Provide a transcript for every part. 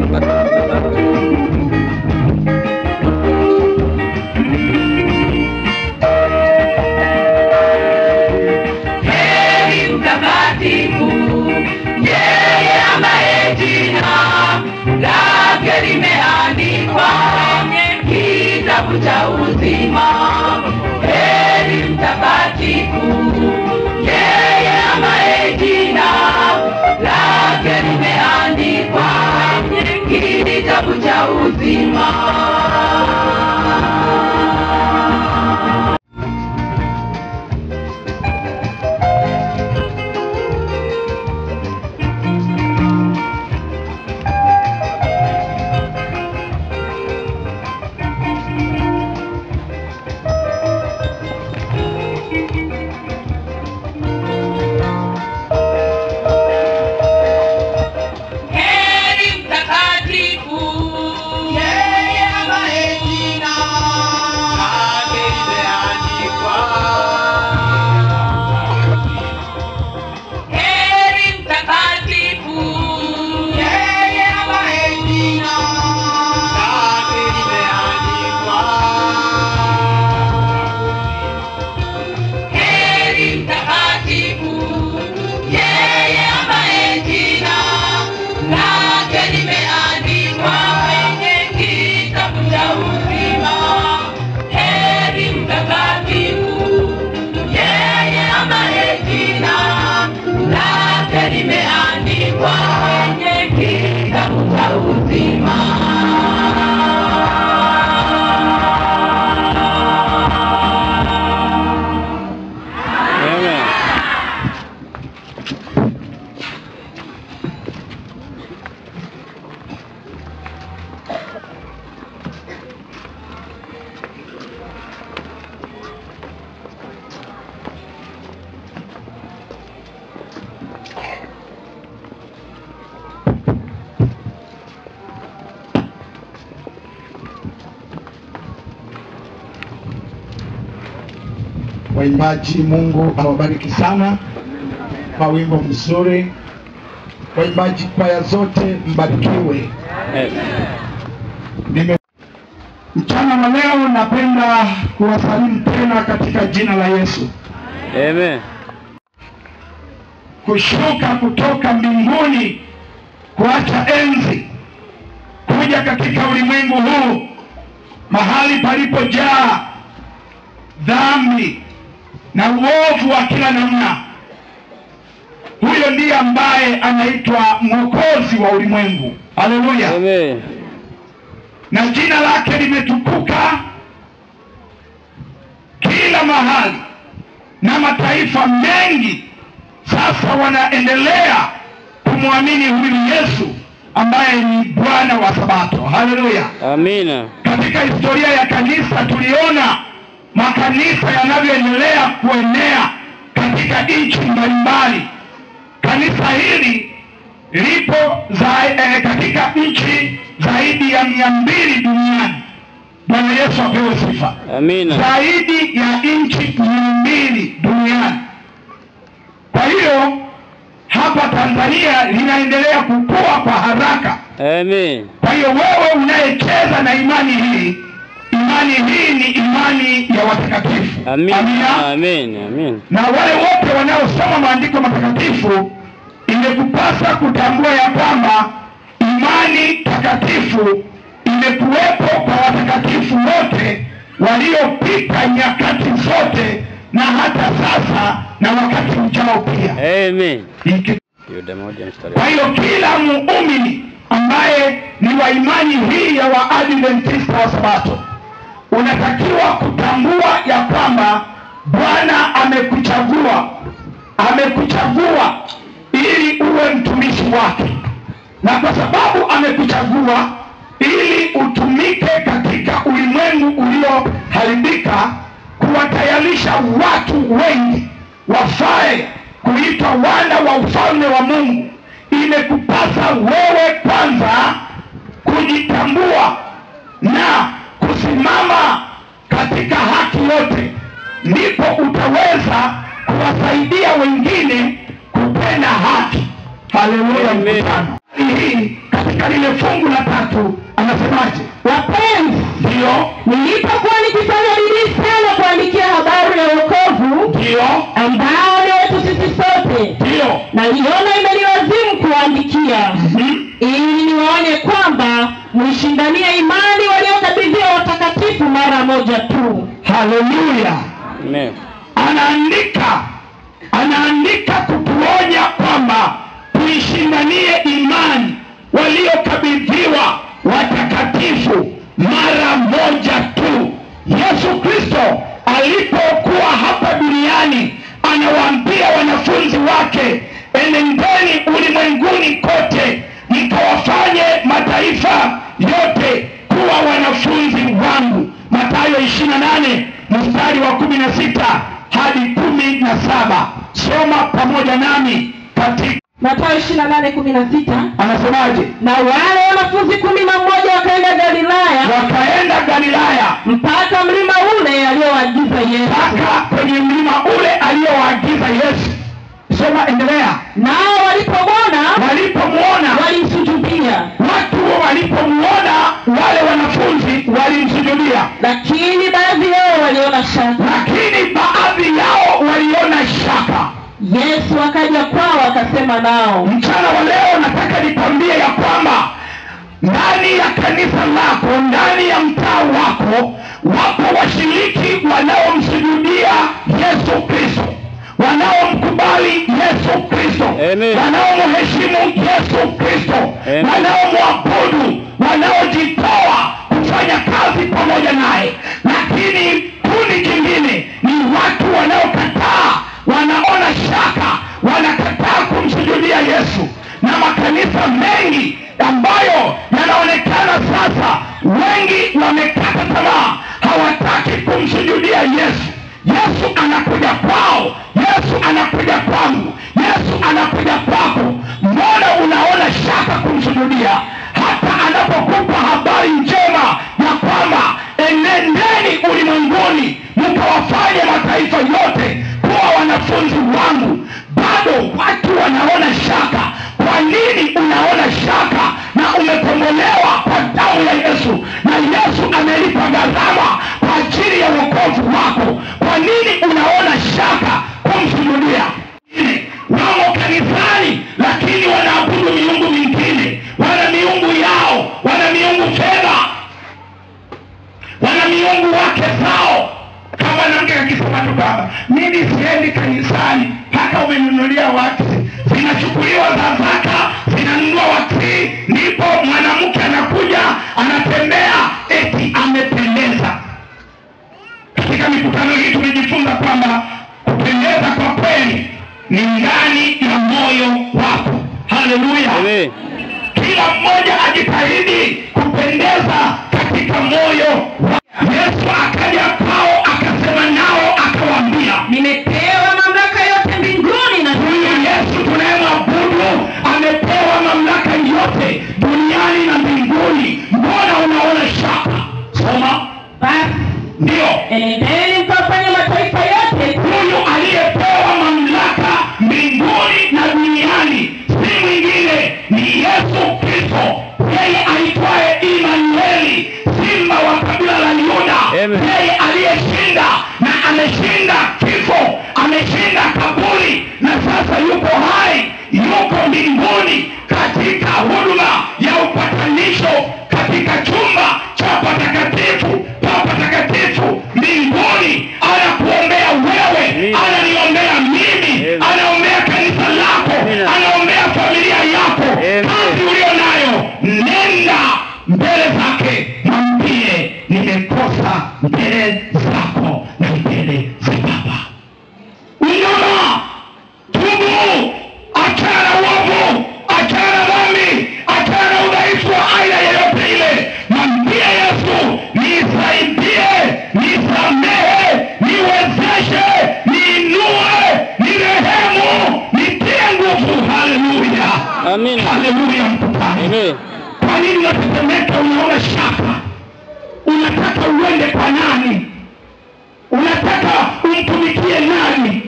Heri mtakatifu yeye ambaye jina lake limeandikwa kitabu cha uzima. Heri mtakatifu yeye ambaye jina lake limeandikwa kitabu cha uzima. Heri mtakatifu yeye ambaye jina lake limeandikwa. Heri mtakatifu yeye ambaye jina lake limeandikwa. Heri mtakatifu yeye ambaye jina lake limeandikwa kwenye kitabu cha uzima. Heri mtakatifu yeye ambaye jina lake limeandikwa kwenye kitabu cha uzima. Amen. Waimbaji, Mungu awabariki sana kwa wimbo mzuri. Waimbaji kwaya zote mbarikiwe. Amen. Nime mchana wa leo napenda kuwasalimu tena katika jina la Yesu, Amen. kushuka kutoka mbinguni, kuacha enzi, kuja katika ulimwengu huu mahali palipojaa dhambi na uovu wa kila namna. Huyo ndiye ambaye anaitwa mwokozi wa ulimwengu. Haleluya! Amen. na jina lake limetukuka kila mahali, na mataifa mengi sasa wanaendelea kumwamini huyu Yesu ambaye ni Bwana wa Sabato. Haleluya! Amina. Katika historia ya kanisa tuliona makanisa yanavyoendelea kuenea katika nchi mbalimbali. Kanisa hili lipo za, eh, katika nchi zaidi ya mia mbili duniani. Bwana Yesu apewe sifa. Amina. Zaidi ya nchi mia mbili duniani. Kwa hiyo hapa Tanzania linaendelea kukua kwa haraka. Amen. Kwa hiyo wewe unayecheza na imani hii, imani hii ni imani ya watakatifu. Amina. Amina. Amen. Amen. Na wale wote wanaosoma maandiko matakatifu, imekupasa kutambua ya kwamba imani takatifu imekuwepo kwa watakatifu wote waliopita nyakati zote na hata sasa na wakati ujao pia. Amen. Iki- Yuda moja mstari. kwa hiyo kila muumini ambaye ni wa imani hii ya Waadventista wa Sabato unatakiwa kutambua ya kwamba Bwana amekuchagua, amekuchagua ili uwe mtumishi wake, na kwa sababu amekuchagua ili utumike katika ulimwengu ulioharibika, kuwatayarisha watu wengi wafae kuitwa wana wa ufalme wa Mungu, imekupasa wewe kwanza kujitambua na kusimama katika haki yote, ndipo utaweza kuwasaidia wengine kupenda haki. Haleluya! Amen. Mkutano hii katika katika lile fungu la tatu anasemaje wapenzi ndiyo nilipokuwa nikifanya bidii sana kuandikia habari ya wokovu ndiyo ambao ni wetu sisi sote ndiyo naliona imenilazimu kuwaandikia Mhm. ili niwaonye kwamba mwishindanie imani waliokabidhiwa watakatifu mara moja tu haleluya Amen. anaandika anaandika kutuonya kwamba tuishindanie imani waliokabidhiwa watakatifu mara moja tu yesu kristo alipokuwa hapa duniani anawaambia wanafunzi wake enendeni ulimwenguni kote mkawafanye mataifa yote kuwa wanafunzi wangu matayo 28 mstari wa 16 hadi 17 soma pamoja nami katika matayo ishiri na nane kumi na sita anasemaje na wale wanafunzi kumi na mmoja wakaenda galilaya wakaenda galilaya mpaka mlima ule aliyowaagiza yesu mpaka kwenye mlima ule aliyowaagiza yesu soma endelea nao walipomwona walipomwona walimsujudia watu walipomwona wale wanafunzi walimsujudia lakini baadhi yao waliona shaka lakini baadhi yao waliona shaka yesu akaja kwao akasema nao mchana wa leo nataka nikwambie ya kwamba ndani ya kanisa lako ndani ya mtaa wako wapo washiriki wanaomsujudia yesu kristo wanaomkubali yesu kristo Amen. wanaomheshimu yesu kristo Amen. wanaomwabudu wanaojitoa kufanya kazi pamoja naye lakini kundi jingine ni watu wanaokataa wanaona shaka wanakataa kumsujudia yesu na makanisa mengi ambayo yanaonekana sasa wengi wamekata tamaa hawataki kumsujudia yesu yesu anakuja kwao yesu anakuja kwangu yesu anakuja kwako mbona unaona shaka kumsujudia hata anapokupa habari njema ya kwamba enendeni ulimwenguni mkawafanye mataifa yote kuwa wanafunzi wangu bado watu wanaona shaka kwa nini unaona shaka na umekombolewa kwa damu ya yesu na yesu amelipa gharama kwa ajili ya wokovu wako kwa nini unaona shaka kumsujudia wamo kanisani lakini wanaabudu miungu mingine wana miungu yao wana miungu fedha wana miungu wake zao kama mwanamke akisema tu kwamba mimi siendi kanisani mpaka umenunulia waksi zinachukuliwa za zaka zinanunua waksi ndipo mwanamke anakuja anatembea eti amependeza katika mikutano hii tumejifunza kwamba kupendeza kwa kweli ni ndani ya moyo wako haleluya Amen. kila mmoja ajitahidi kupendeza katika moyo wa yesu akaja kwao akasema nao akawaambia nimepewa mamlaka yote mbinguni na huyu yesu tunayemwabudu amepewa mamlaka yote duniani na mbinguni mbona unaona shaka soma basi ndio enendeni mkawafanye mataifa yote huyu aliyepewa mamlaka mbinguni na duniani si mwingine ni yesu kristo yeye aitwaye imanueli simba wa kabila la yuda Amen. yeye aliyeshinda na ameshinda kifo ameshinda kaburi na sasa yuko hai yuko mbinguni katika huduma ya upatanisho katika chumba cha patakatifu pa patakatifu mbinguni anakuombea wewe Amina. ananiombea mimi Amen. anaombea kanisa lako Amina. anaombea familia yako Amen. kazi ulio nayo nenda mbele zake mwambie nimekosa mbele zako na mbele za baba unyama tubu achana na uovu achana na dhambi achana na udhaifu wa aina yeyote ile mwambie yesu nisaidie nisamehe niwezeshe niinue nirehemu nitie nguvu haleluya Amina. haleluya mkutano Amen. kwa nini unatetemeka unaona shaka unataka uende kwa nani unataka umtumikie nani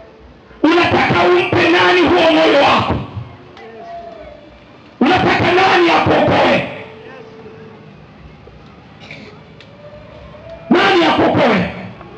unataka umpe nani huo moyo wako unataka nani nani akuokoe nani akuokoe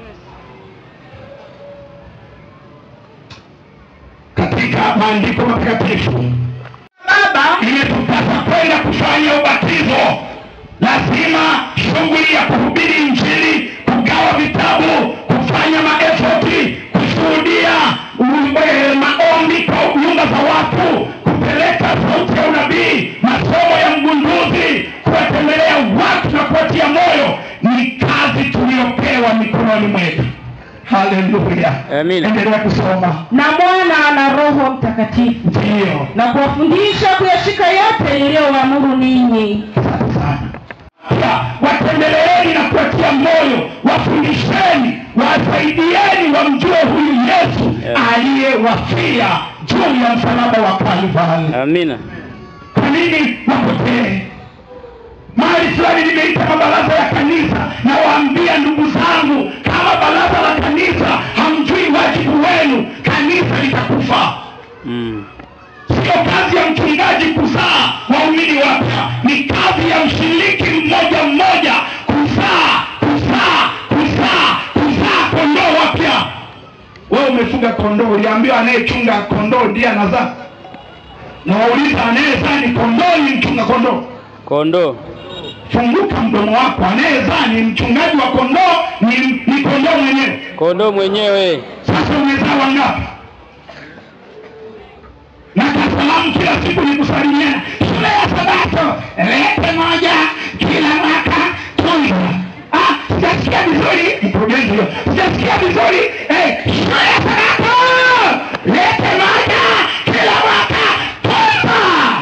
katika maandiko matakatifu baba imetupasa kwenda kufanya ubatizo lazima shughuli ya kuhubiri injili kugawa vitabu kufanya maefoti kushuhudia u- eh, maombi kwa nyumba za watu kupeleka sauti ya unabii masomo ya mgunduzi kuwatembelea watu na kuwatia moyo ni kazi tuliyopewa mikononi mwetu haleluya Amina. endelea kusoma na mwana na roho mtakatifu ndiyo na kuwafundisha kuyashika yote niliyowaamuru ninyi Asante sana. Pia watembeleeni na kuwatia moyo, wafundisheni, wasaidieni wamjue huyu Yesu Yeah. aliyewafia juu ya msalaba wa Kalvari. Amina. Kwa nini wapotee? Mahali fulani nimeita mabaraza ya kanisa, na waambia ndugu zangu, kama baraza la kanisa hamjui wajibu wenu, kanisa litakufa. Mm. Sio kazi ya mchungaji kuzaa waumini wapya, ni kazi ya mshiriki mmoja mmoja kuzaa, kuzaa, kuzaa, kuzaa kondoo wapya. Wewe umefuga kondoo, uliambiwa anayechunga kondoo ndiye anazaa, na wauliza anayezaa ni kondoo, ni mchunga kondoo? Kondoo. Funguka mdomo wako, anayezaa ni mchungaji wa kondoo, ni, ni kondoo mwenyewe. Kondoo mwenyewe. Sasa umezaa wangapi? na kasalamu kila siku ni kusalimiana. Shule ya Sabato lete moja kila mwaka tunza. Ah, sijasikia vizuri mkurugenzi huyo, sijasikia vizuri eh, shule ya Sabato lete moja kila mwaka tunza.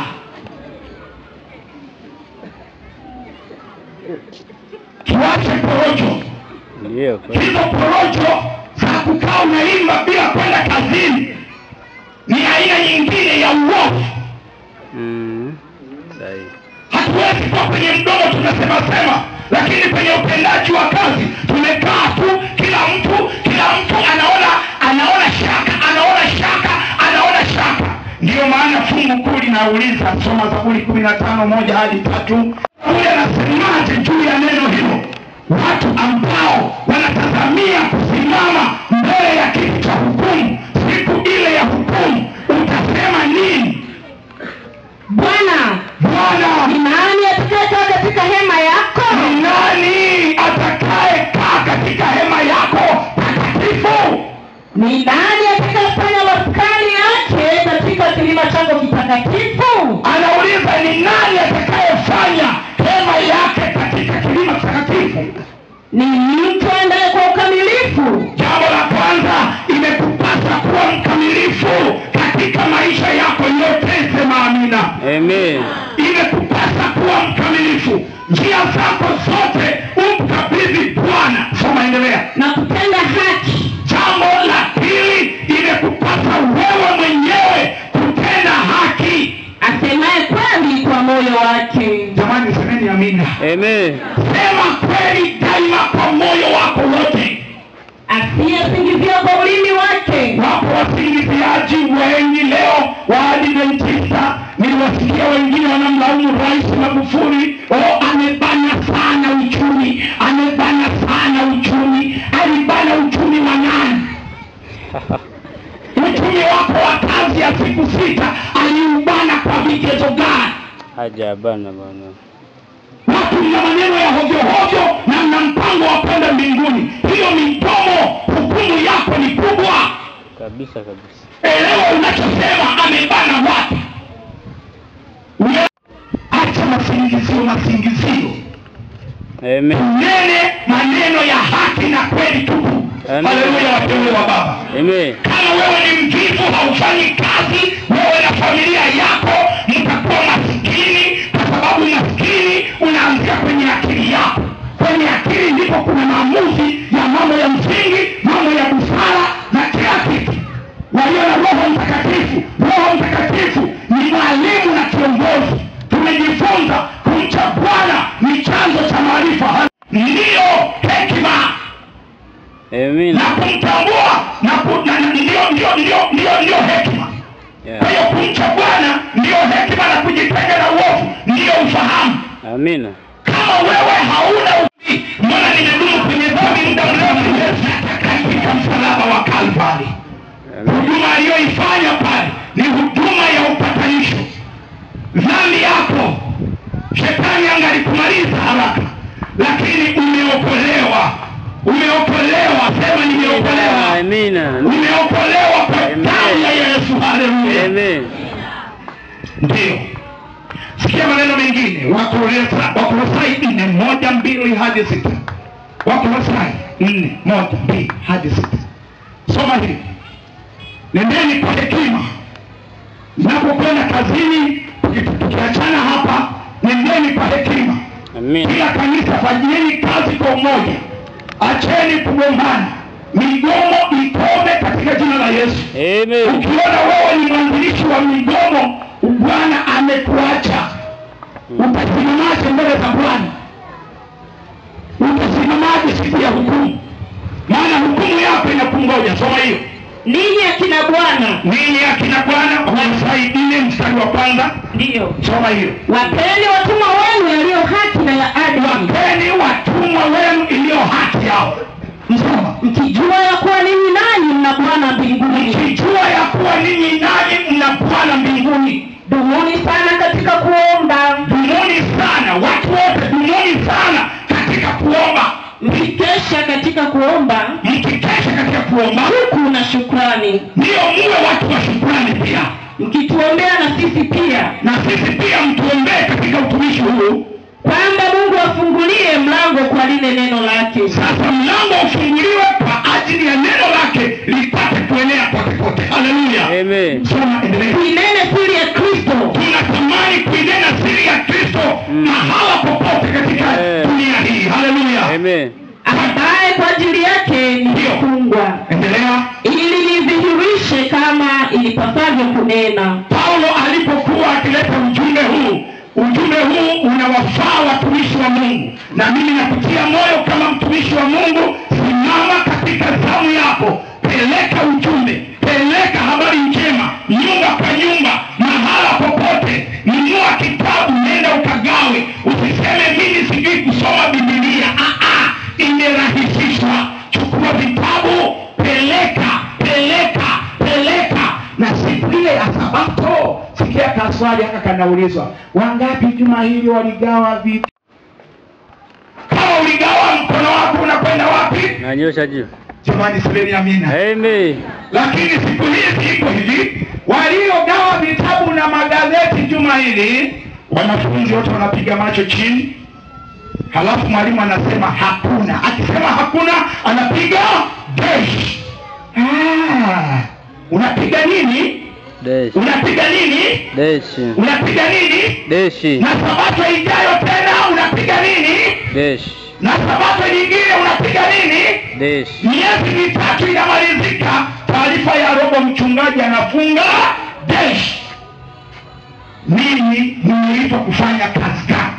Tuache porojo Ndiyo. kweli. hizo porojo za kukaa unaimba bila kwenda kazini ni aina nyingine ya uovu. Mm. Sahihi. Hatuwezi kuwa kwenye mdomo tunasema sema, lakini kwenye utendaji wa kazi tumekaa tu, kila mtu kila mtu anaona anaona shaka anaona shaka anaona shaka. Ndiyo maana fungu kuu linauliza, soma Zaburi kumi na tano moja hadi tatu. Kule anasemaje juu ya neno hilo? Watu ambao wanatazamia kusimama mbele ya kiti cha hukumu siku ile ya hukumu, utasema nini? bwana Bwana ni nani atakayekaa katika hema yako ni nani atakaye kaa katika hema yako takatifu? ni nani atakayefanya maskani yake katika kilima chako kitakatifu Anauliza, ni nani atakayefanya hema yake katika kilima takatifu? ni mtu aendaye kwa ukamilifu Jambo la kwanza, imekupasa kuwa mkamilifu katika maisha yako yote. Sema amina. Amen. Imekupasa kuwa mkamilifu njia zako zote, umkabidhi Bwana. Soma, endelea. na kutenda haki Jambo la pili, imekupasa wewe mwenyewe kutenda haki. asemaye kweli kwa moyo wake Jamani, semeni amina. Amen. Sema kweli daima kwa moyo wako wote. asiyesingizia kwa ulimi wake Wapo wasingiziaji wengi leo wa Adventista. Niliwasikia wengine wanamlaumu Rais Magufuli, oh, amebana sana uchumi, amebana sana uchumi. Alibana uchumi wa nani? uchumi wako wa kazi ya siku sita aliubana kwa vigezo gani? Hajabana bwana. watu mna maneno ya hovyo hovyo na mna mpango wa kwenda mbinguni. Hiyo midomo, hukumu yako ni kubwa. Kabisa kabisa. Elewa unachosema, amebana wapi? Ule- Acha masingizio, masingizio, Amen. nene maneno ya haki na kweli tupu. Amen. Haleluya, wateule wa Baba. Amen. Kama wewe ni mvivu, haufanyi kazi, wewe na familia yako mtakuwa maskini, kwa sababu maskini unaanzia kwenye akili yako. Kwenye akili ndipo kuna maamuzi ya mambo ya msingi, mambo ya busara na kila kitu. Walio na Roho Mtakatifu, Roho Mtakatifu ni mwalimu na kiongozi. Tumejifunza kumcha Bwana ni chanzo cha maarifa, ndiyo hekima Amen. na kumtambua na ku- na- na- ndio ndio ndio ndio ndio hekima. Kwa Yeah. hiyo kumcha Bwana ndio hekima na kujitenga na uovu Amina. kama wewe hauna utii, mbona nimedumu kwenye dhambi muda mrefu? Yesu katika msalaba wa Kalvari, Amina. huduma aliyoifanya pale ni huduma ya upatanisho. Dhambi yako shetani angalikumaliza haraka, lakini umeokolewa. Umeokolewa, sema nimeokolewa. Amina. Umeokolewa kwa Amen. damu ya Yesu. Haleluya! Amen. Ndiyo, sikia maneno mengine, Wakolesa- Wakolosai nne moja mbili hadi sita. Wakolosai nne moja mbili hadi sita. Soma hili, nendeni kwa hekima mnapokwenda kazini. tuki- Tukiachana hapa, nendeni kwa hekima. Amina. Kila kanisa fanyieni kazi kwa umoja, acheni kugombana, migomo ikome katika jina la Yesu. Amen. Ukiona wewe ni mwanzilishi wa migomo, Bwana amekuacha, utasimamaje mbele za Bwana? Utasimamaje siku ya hukumu? Maana hukumu yako inakungoja. Soma hiyo. ninyi akina bwana Ninyi akina Bwana, Wakolosai nne mstari wa kwanza. ndiyo Soma hiyo. wapeni watumwa wenu yaliyo haki na ya adili Wapeni watumwa wenu iliyo haki yao. Msoma. mkijua ya kuwa ninyi nanyi mna bwana mbinguni Mkijua ya kuwa ninyi nanyi mna Bwana mbinguni. dumuni sana katika kuomba Dumuni sana, watu wote dumuni sana katika kuomba. mkikesha katika kuomba mkikesha katika kuomba, huku na shukrani ndiyo muwe watu wa shukrani pia, mkituombea na sisi pia na sisi pia mtuombee katika utumishi huu. kwamba mungu afungulie mlango kwa lile neno lake Sasa mlango ufunguliwe kwa ajili ya neno lake lipate kuenea kote kote. Haleluya! Amen. Soma, endelea. kuinene siri ya kristo Tunatamani kuinena siri ya Kristo mahala popote katika Eh. dunia hii. Haleluya! Amen. ambaye kwa ajili yake nilifungwa Endelea. ili nidhihirishe kama ilipasavyo kunena Paulo alipokuwa akileta ujumbe huu, ujumbe huu unawafaa watumishi wa Mungu, na mimi nakutia moyo kama mtumishi wa Mungu, simama katika zamu yako, peleka ujumbe, peleka habari njema nyumba kwa nyumba, mahala popote. Nunua kitabu, nenda ukagawe, usiseme mimi sijui kusoma Biblia. Ah, ah, imerahisishwa. Chukua vitabu, peleka, peleka, peleka na siku ile ya Sabato, sikia kaswali haka kanaulizwa, wangapi juma hili waligawa vitu? Kama uligawa, mkono wako unakwenda wapi? Nanyosha juu. Jamani, semeni amina. Amen. Lakini siku hizi iko hivi, waliogawa vitabu na magazeti juma hili, wanafunzi wote wanapiga macho chini, halafu mwalimu anasema hakuna. Akisema hakuna, anapiga dash. Ah, unapiga nini? Dash. Unapiga nini? Dash. Unapiga nini? Dash. Na sabato ijayo tena unapiga nini? Dash. Na sabato nyingine unapiga nini? Dash. miezi mitatu inamalizika, taarifa ya robo mchungaji anafunga desh. Mimi nimeitwa kufanya kazi gani?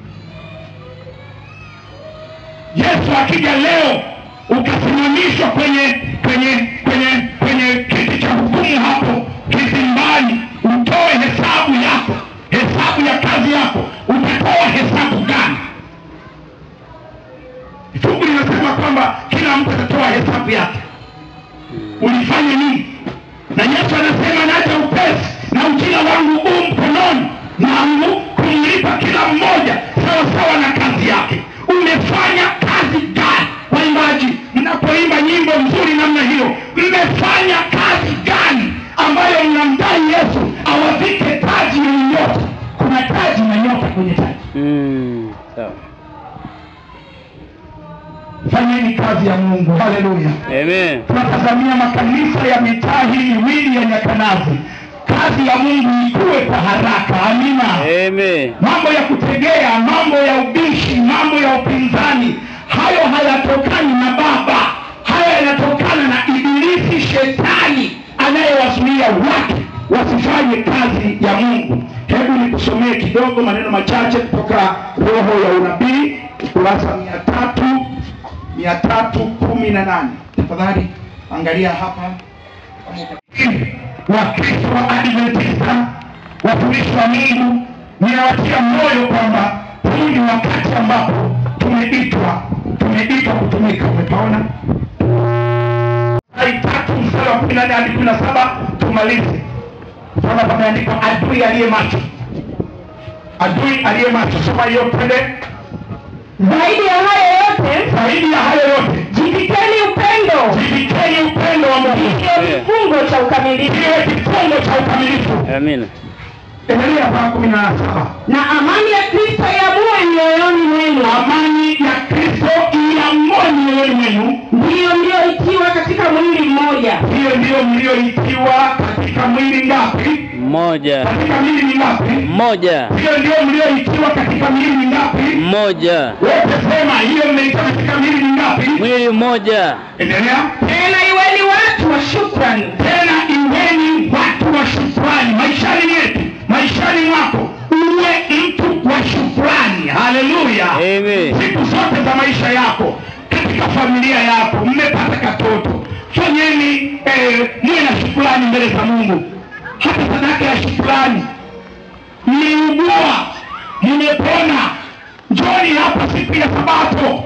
Yesu akija leo ukasimamishwa kwenye kwenye kwenye kwenye kiti cha hukumu hapo kizimbani, utoe hesabu yako, hesabu ya kazi yako, utatoa hesabu gani? Fungu linasema kwamba kila mtu atatoa hesabu yake, ulifanya nini? Na Yesu anasema naja upesi na ujira wangu huu mkononi mwangu kumlipa kila mmoja sawa sawa na kazi yake. Umefanya kazi gani? Waimbaji, mnapoimba nyimbo nzuri namna hiyo, mmefanya kazi gani ambayo mnamdai Yesu awavike taji yenye nyota? Kuna taji na nyota kwenye taji. Mm. Sawa. Fanyeni kazi ya Mungu. Haleluya. Amen. tunatazamia makanisa ya mitaa hii miwili ya Nyakanazi, kazi ya Mungu ikue kwa haraka. Amina. Amen. Mambo ya kutegea, mambo ya ubishi, mambo ya upinzani, hayo hayatokani na Baba, hayo yanatokana na Ibilisi, shetani anayewazuia watu wasifanye kazi ya Mungu. Hebu nikusomee kidogo maneno machache kutoka Roho ya Unabii, ukurasa mia tatu mia tatu kumi na nane. Tafadhali angalia hapa Wakristo wa Adventista, watumishi wa Mungu, ninawatia moyo kwamba wakati ambapo tumeitwa tumeitwa kutumika umepaona Ai tatu mstari wa kumi na nne hadi kumi na saba tumalize utaona pameandikwa adui aliye macho adui aliye macho soma hiyo twende zaidi ya hayo yote zaidi ya hayo yote jivikeni upendo jivikeni upendo wa mungu ndiyo kifungo cha ukamilifu kiwe kifungo cha ukamilifu Amina. endelea mpaka kumi na saba na amani ya kristo iamue mioyoni mwenu amani ya kristo iamue mioyoni mwenu ndiyo mlioitiwa katika mwili mmoja hiyo ndiyo mlioitiwa katika mwili ngapi Mmoja. katika mwili mingapi Mmoja. hiyo ndiyo mlioitiwa katika mwili mingapi Mmoja. wote sema hiyo mmeitiwa katika mwili mingapi Mwili mmoja. endelea tena iweni watu wa shukrani tena iweni watu wa shukrani maishani mwetu maishani mwako uwe mtu wa shukrani haleluya Amen. siku zote za maisha yako katika familia yako mmepata katoto fanyeni eh, muwe na shukrani mbele za mungu hata sadaka ya shukrani mliugua mmepona njoni hapa siku ya sabato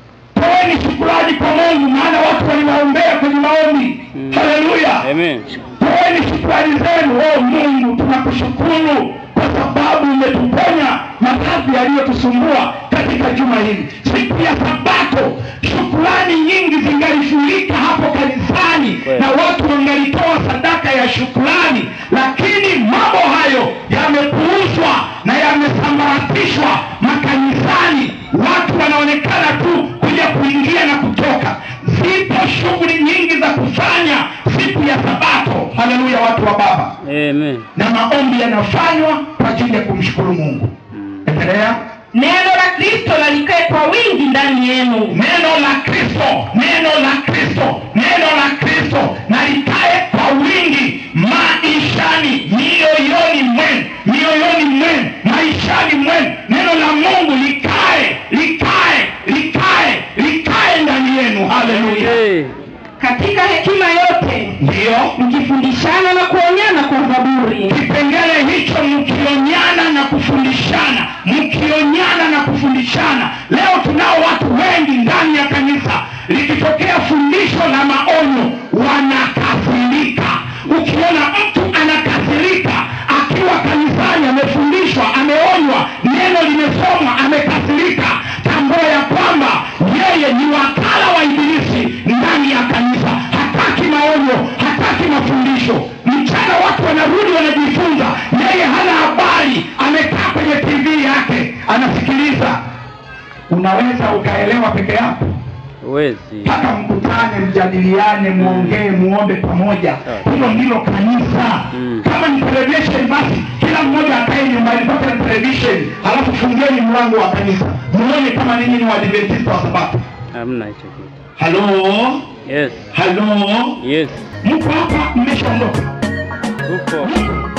toeni shukrani kwa mungu maana watu waliwaombea kwenye maombi Mm. haleluya Amen. toeni shukrani zenu o mungu tunakushukuru kwa sababu umetuponya maradhi yaliyotusumbua katika juma hili siku ya sabato shukrani nyingi zingalifurika hapo kanisani Kweli. na watu wangalitoa sadaka ya shukrani lakini mambo hayo yamepuuzwa na yamesambaratishwa makanisani watu wanaonekana tu kuja kuingia na kutoka zipo shughuli nyingi za kufanya siku ya sabato haleluya watu wa baba Amen. na maombi yanafanywa kwa ajili ya kumshukuru mungu endelea neno la kristo na likae kwa wingi ndani yenu neno la kristo neno la kristo neno la kristo na likae kwa wingi maishani mioyoni mwenu mioyoni mwenu maishani mwenu neno la mungu likae likae likae likae ndani yenu haleluya Hey. katika hekima yote ndiyo mkifundishana na kuonyana kwa zaburi kipengele hicho mkionyana na kufundishana mkionyana na kufundishana leo tunao watu wengi ndani ya kanisa likitokea fundisho la maonyo wanakasirika ukiona mtu anakasirika akiwa kanisani amefundishwa ameonywa neno limesomwa amekasirika tambua ya kwamba yeye ni wakala wa ibilisi ndani ya kanisa hataki maonyo hataki mafundisho mchana watu wanarudi wanajifunza yeye hana habari amekaa kwenye tv yake anasikiliza unaweza ukaelewa peke yako Huwezi. mpaka mkutane mjadiliane muongee muombe pamoja hilo ndilo kanisa Mm. kama ni television basi kila mmoja akae nyumbani pata na television halafu fungieni mlango wa kanisa muone kama ninyi ni waadventista wa sabato Hamna hicho kitu. halo Yes. halo Yes. mko hapa mmeshaondoka Upo.